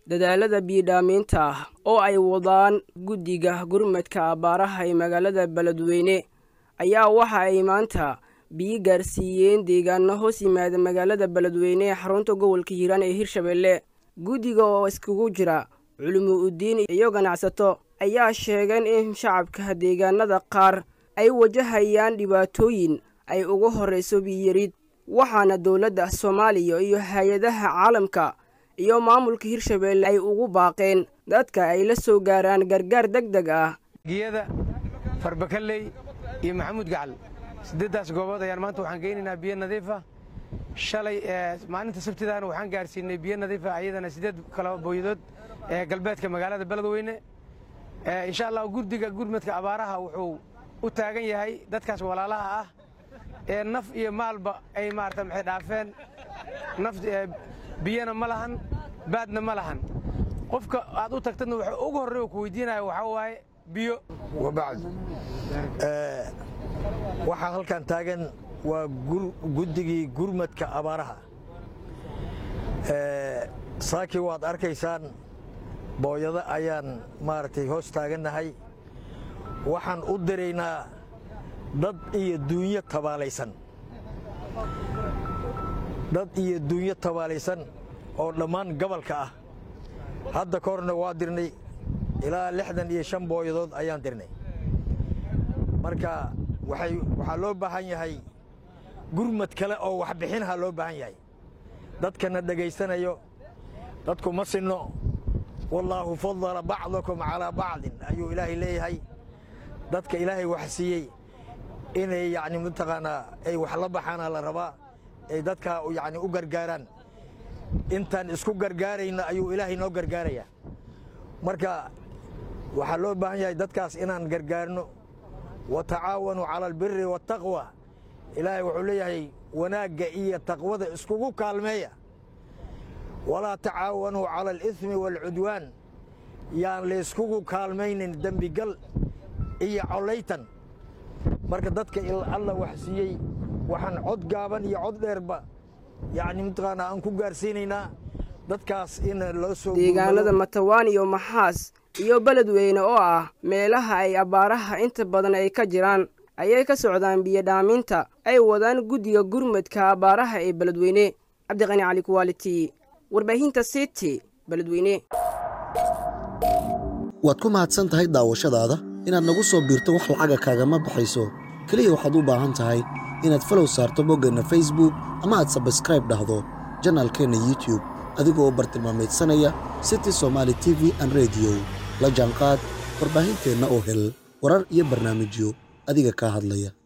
dadaalada biyidhaamiinta ah oo ay wadaan guddiga gurmadka abbaaraha ee magaalada beledweyne ayaa waxa ay maanta biyo gaarsiiyeen deegaano hoos yimaada magaalada beledweyne ee xarunta gobolka hiiraan ee hirshabeelle guddiga oo iskugu jira culimo udiin iyo ganacsato ayaa sheegeen in shacabka deegaanada qaar ay wajahayaan dhibaatooyin ay uga horrayso biyiyarid waxaana dowladda soomaaliya iyo hay-adaha caalamka iyo maamulka hirshabeelle ay ugu baaqeen dadka ay la soo gaaraan gargaar deg deg ah giyada farbakaley iyo maxamuud gacal siddeeddaas goobood ayaan maanta waxaan geynaynaa biyo nadiifa shalay maalinta sabtidaana waxaan gaarsiinay biyo nadiifa ayadana siddeed kala booyadood ee galbeedka magaalada beledweyne insha allah gurdiga gurmadka abaaraha wuxuu u taagan yahay dadkaas walaalaha ah ee naf iyo maalba ay maarata maxay dhaafeen naf biyana ma lahan baadna ma lahan qofka aad u tagtadna waxa ugu horrey ku weydiinaya waxaa waaye biyo wabacd waxaa halkan taagan waa guddigii gurmadka abaaraha saakii waad arkaysaan booyado ayaan maaragtay hoos taagannahay waxaan u diraynaa dad iyo duunyo tabaalaysan dad iyo duunyo tabaalaysan oo dhammaan gobolka ah hadda ka horna waa dirnay ilaa lixdan iyo shan booyadood ayaan dirnay marka waxaa loo baahan yahay gurmad kale oo waxbixinha loo baahan yahay dadkana dhegaysanayo dadku ma sinno wallaahu fadala bacdakum calaa bacdin ayuu ilaahay leeyahay dadka ilaahay wax siiyey inay yacni mataqaanaa ay wax la baxaana la rabaa ay dadka yacni u gargaaraan intaan isku gargaarayna ayuu ilaahay noo gargaarayaa marka waxaa loo baahan yahay dadkaas inaan gargaarno wa tacaawanuu cala albiri waataqwa ilaahay wuxuu leeyahay wanaagga iyo taqwada iskugu kaalmeeya walaa tacaawanuu cala aliismi waalcudwaan yaan layskugu kaalmaynin dembigal iyo collaytan marka dadka alla wax siiyey waxaan cod gaaban iyo cod dheerba yacni mataqaanaa aan ku gaarsiinaynaa dadkaas in loo soo deegaanada matawaan iyo maxaas iyo beledweyne oo ah meelaha ay abbaaraha inta badan ay ka jiraan ayay ka socdaan biyodhaaminta ay wadaan guddiga gurmadka abbaaraha ee beledweyne cabdiqani cali kuwaaliti warbaahinta city beledweyne waad ku mahadsan tahay daawashadaada inaad nagu soo biirto wax lacaga kaagama baxayso keliya waxaad u baahan tahay inaad falow saarto boggeenna facebook ama aad sabskraib dhahdo janaalkeenna youtube adigoo u bartilmaamaydsanaya city somaali t v an rediyo la jaanqaad warbaahinteenna oo hel warar iyo barnaamijyo adiga kaa hadlaya